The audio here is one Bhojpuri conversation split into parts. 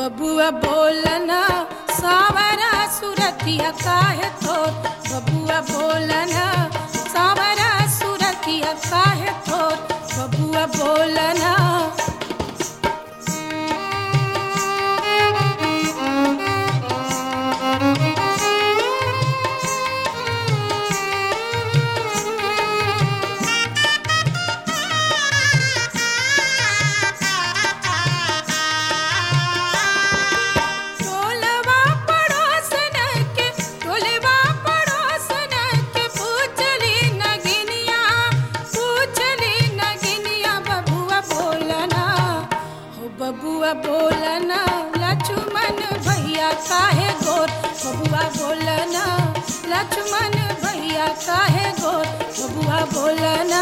बबुआ बोलना सावरा सुरतिया काहे थोर बबुआ बोलना सावरा सुरतिया काहे थोर बबुआ बोलना टोलवा पड़ोसन के टोलवा पड़ोसन के पूछली नगिनिया पूछली नगिनिया बबुआ बोलना हो बबुआ बोलना लक्ष्मण भैया काहे गोर बबुआ बोलना लक्ष्मण भैया काहे गोर बबुआ बोलना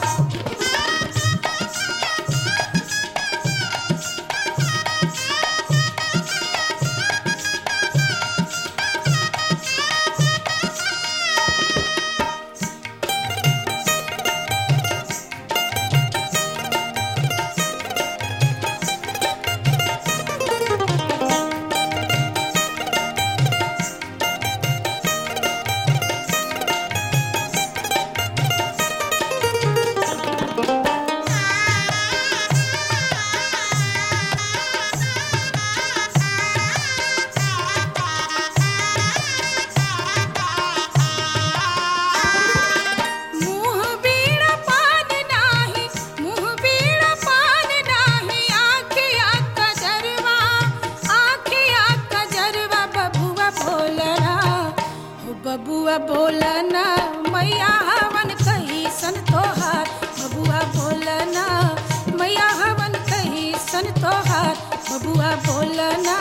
मुँह बीड़ा पान नाही मुँह बीड़ा पान नाही आखिया कजरवा आखिया कजरवा बबुआ बोलना हो बबुआ बोलना मैया हवन कही सन तोहार बबुआ बोलना मैया हवन कही सन तोहार बबुआ बोलना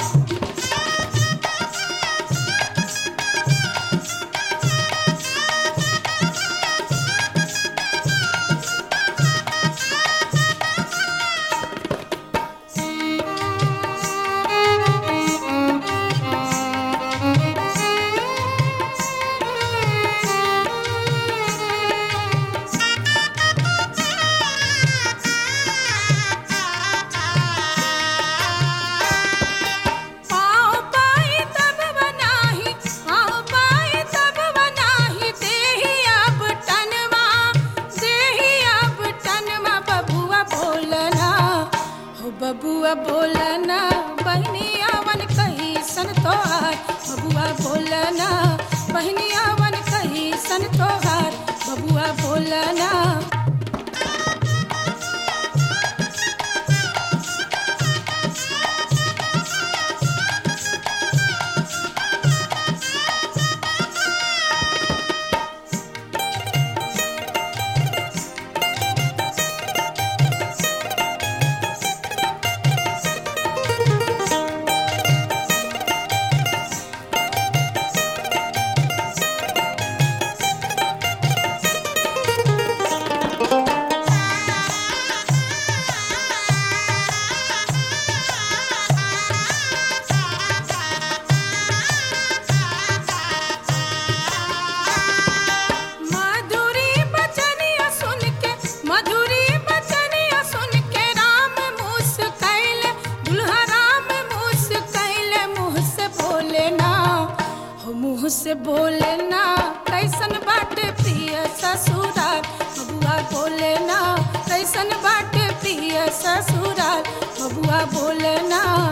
पाँव पाई तब बनाही पाँव पाई तब बनाही देही अब टनवा देही अब टनवा बबुआ बोलना हो बबुआ बोलना बहनिया वन कही सन तोहार बबुआ बोलना बहनिया वन कही सन तोहार बबुआ बोलना मधुरी बचनिया सुन के मधुरी बचनिया सुन के राम मुस कैले दुल्हा राम मुस कैले मुँह से बोले ना हो मुँह से बोले ना कैसन बाटे प्रिय ससुराल बबुआ बोले ना कैसन बाटे प्रिय ससुराल बबुआ बोले ना